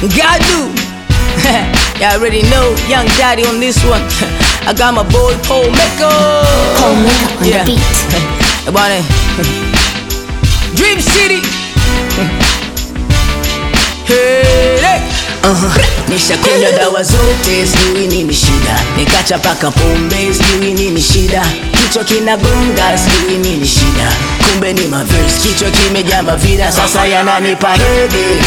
Gadu. Y'all already know, young daddy on this one. I got my boy Paul Mecca. Paul Mecca on the beat. Bwana. Dream City. Hey, hey. Nishakunywa dawa zote, sijui nini shida, nikacha paka pombe, sijui nini shida, kichwa kinagonga, sijui nini shida, kumbe ni maverse, kichwa kimejaa mavida, sasa yananipa headache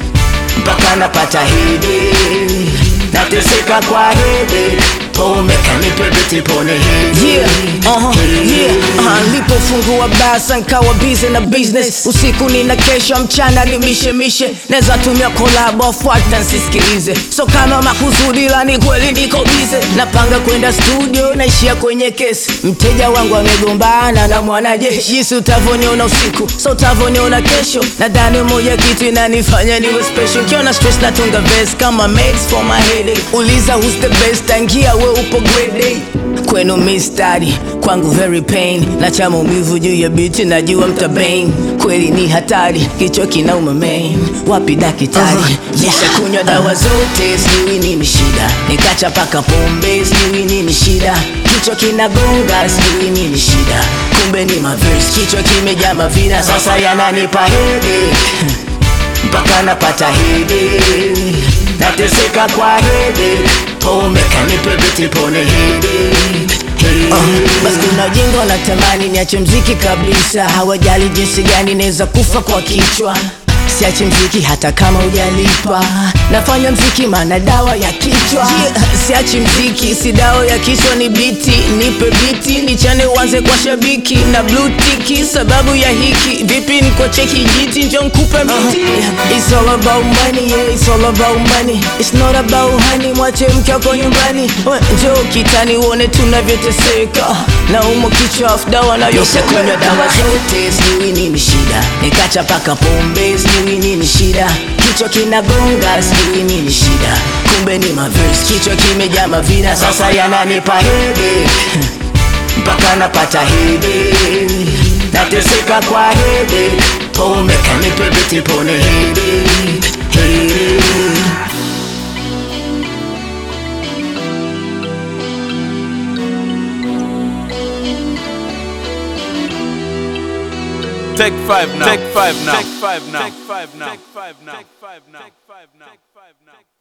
mpaka napata headache, nateseka kwa headache, pombe kanipe biti pone headache. Yeah, uh-huh, yeah, uh-huh. Nilipofungua basa nkawa busy na business usiku nina kesho mchana ni mishemishe naweza tumia kolabo afuata nsisikilize so kama makusudi la ni kweli niko bize napanga kwenda studio naishia kwenye kesi mteja wangu amegombana na mwanajeshi jinsi utavoniona usiku so utavoniona kesho nadhani moja kitu inanifanya niwe special kiona stress natunga verse kama mates for my headache uliza who's the best tangia we upo grade A kwenu mistari kwangu very pain na cha maumivu juu ya biti najua mtabain kweli ni hatari kichwa kinauma main wapi dakitari uh-huh. Nisha kunywa dawa zote, sijui nini shida, nikacha paka pombe, sijui nini shida, kichwa kinagonga, sijui nini shida, kumbe ni maverse, kichwa kimejaa mavida, sasa yananipa headache mpaka napata headache, nateseka kwa headache, pombe kanipe biti pone headache, headache. basi kuna ujinga wanatamani niache mziki kabisa hawajali jinsi gani naweza kufa kwa kichwa siache mziki hata kama ujalipa nafanya mziki maana dawa ya kichwa yeah, siachi mziki si dawa ya kichwa ni biti nipe biti nichane uanze kwa shabiki na blue tiki sababu ya hiki vipi niko cheki jiti njo nkupe miti It's all about money, yeah, it's all about money It's not about honey, mwache mke wako nyumbani We, njoo kitani uone tunavyoteseka na umo kichwa afu dawa Nishakunywa dawa nayokunywa zote, sijui nini shida, nikacha paka pombe, sijui nini shida, kichwa kinagonga, sijui nini shida, kumbe ni maverse, kichwa kimejaa mavida, sasa yananipa headache mpaka napata headache, nateseka kwa headache, pombe kanipe biti pone headache, headache. Take five now. Take five now. Take five now. Take five now. Take five now. Take five now. Take five now.